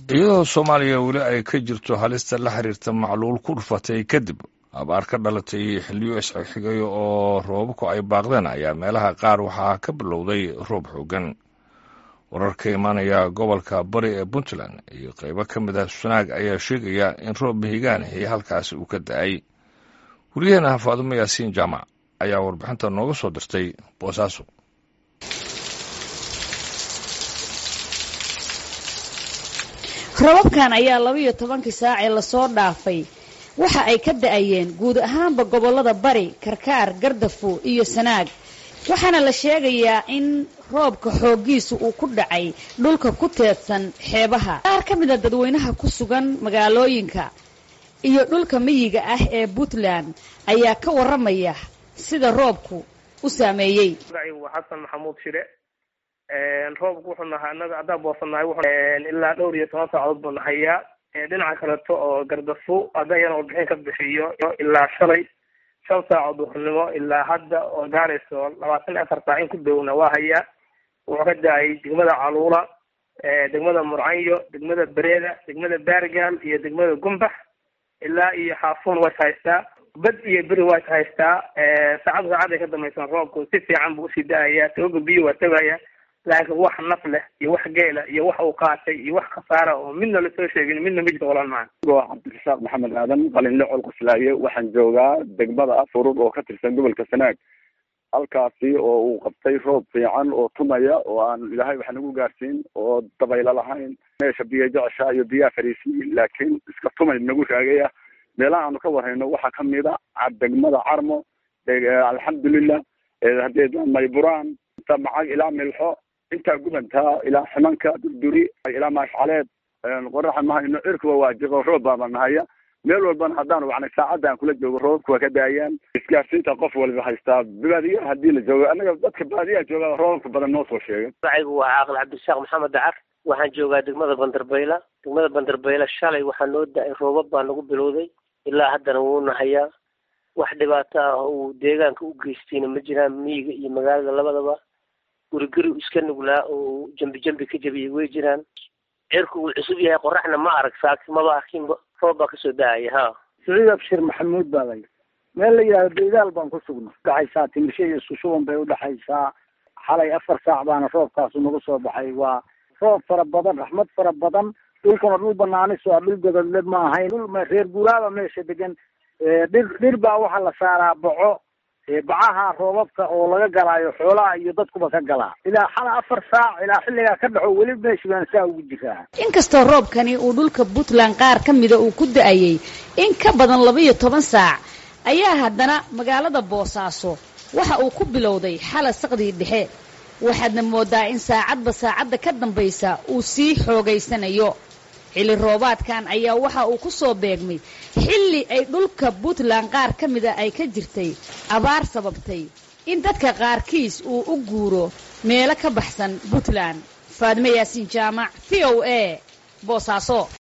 iyadoo soomaaliya weli ay ka jirto halista la xiriirta macluul ku dhufatay kadib abaar ka dhalatay xilliyo isxigxigay oo roobabku ay baaqdeen ayaa meelaha qaar waxaa ka bilowday roob xoogan warar ka imaanaya gobolka bari ee puntland iyo qaybo ka mid ah sunaag ayaa sheegaya in roob mihigaanixii halkaasi uu ka da-ay weliyaheena faadumo yaasiin jaamac ayaa warbixinta nooga soo dirtay boosaaso rababkan ayaa labaiyo tobankii saacee lasoo dhaafay waxa ay ka da-ayeen guud ahaanba gobollada bari karkaar gardafo iyo sanaag waxaana la sheegayaa in roobka xooggiisu uu ku dhacay dhulka ku teedsan xeebaha qaar ka mida dadweynaha ku sugan magaalooyinka iyo dhulka miyiga ah ee puntland ayaa ka warramaya sida roobku u saameeyey xasan maxamuud shire roobku wuxuu nahaa anaga haddaan boosanahay ilaa dhowr iyo toban saacadood buu nahayaa dhinaca kaleto oo gardafo hadda iyana warbixin ka bixiyo ilaa shalay shan saacood duhurnimo ilaa hadda oo gaarayso labaatan afar saac in ku downa waa hayaa wuxuu ka da-ay degmada caluula degmada murcanyo degmada bereeda degmada baargaal iyo degmada gumbax ilaa iyo xaafuun way haystaa bad iyo beri way haystaa saacad saacaday ka dambaysan roobku si fiican buu usii da-ayaa tagoga biyo waa tagaya laakiin wax naf leh iyo wax geela iyo wax uu qaatay iyo wax khasaara oo midna lasoo sheegin midna ma jirto walaan maa waa cabdirasaaq maxamed aadan qalinle col quslaaye waxaan joogaa degmada furur oo ka tirsan gobolka sanaag halkaasi oo uu qabtay roob fiican oo tumaya oo aan ilaahay wax nagu gaarsiin oo dabaylo lahayn meesha biyo jecesha iyo biyaha fariisiyi laakiin iska tumay nagu raagaya meelaha aanu ka warhayno waxaa kamid a degmada carmo alxamdulilah hadee mayburaan inta macag ilaa milxo intaa gubantaa ilaa ximanka durduri ilaa maashcaleed qoraxa mahayno cirkuba waajiqo roob baaba nahaya meel walbana haddaanu wacnay saacadda aan kula joogo roobabku waa ka daayaan isgaarsiinta qof waliba haystaa baadiyaha haddii la joogo annaga dadka baadiyaha jooga roobabka badan noo soo sheegay magacaygu waa caaqil cabdirasaaq maxamed dacar waxaan joogaa degmada bandarbayla degmada bandarbayla shalay waxaa noo da-ay roobab baa nagu bilowday ilaa haddana wuu nahayaa wax dhibaato ah uu deegaanka u geystayna ma jiraan miyiga iyo magaalada labadaba guriguri iska nuglaa oo jambi jambi ka jabiyay way jiraan cirku uu cusub yahay qoraxna ma arag saaki maba arkinba roob baa kasoo da-aya ha saciid abshir maxamuud baa lay meel la yidhahdo daydaal baan ku sugna udhaxaysaa timisho iyo sushuban bay udhaxaysaa xalay afar saac baana roobkaasu nagu soo baxay waa roob fara badan raxmad fara badan dhulkana dhul banaanis waa dhul gododle ma ahayn dhul reer guuraaba meesha degan dhir dhir baa waxaa la saaraa boco bacaha roobabka oo laga galaayo xoolaha iyo dadkuba ka galaa ilaa xala afar saac ilaa xilligaa ka dhaxo weli meeshi baan saa ugu jiraa inkastoo roobkani uu dhulka puntland qaar ka mida uu ku da-ayey in ka badan laba-iyo toban saac ayaa haddana magaalada boosaaso waxa uu ku bilowday xala saqdii dhexe waxaadna moodaa in saacadba saacadda ka dambaysa uu sii xoogaysanayo xilli roobaadkan ayaa waxa uu ku soo beegmay xilli ay dhulka puntland qaar ka mida ay ka jirtay abaar sababtay in dadka qaarkiis uu u guuro meelo ka baxsan puntland faadime yaasiin jaamac v o a boosaaso